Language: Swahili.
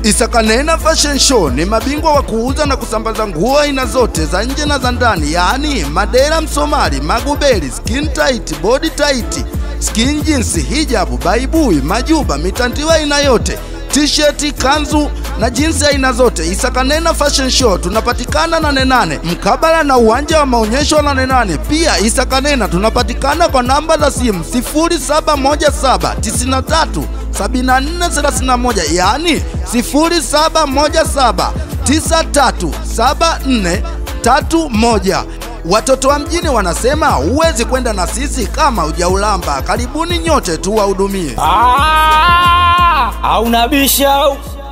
Isakanena Fashion Show ni mabingwa wa kuuza na kusambaza nguo aina zote za nje na za ndani, yaani madera, msomali, magubeli, skin tight, body tight, skin jeans, hijabu, baibui, majuba, mitandiwa aina yote t-shirt, kanzu na jinsi aina zote. Isakanena Fashion Show tunapatikana Nane Nane mkabala na uwanja wa maonyesho wa Nane Nane. Pia Isakanena tunapatikana kwa namba za simu 071793 7431 yaani 0717937431. Watoto wa mjini wanasema huwezi kwenda na sisi kama hujaulamba. Karibuni nyote tuwahudumie. Ah, hauna bisha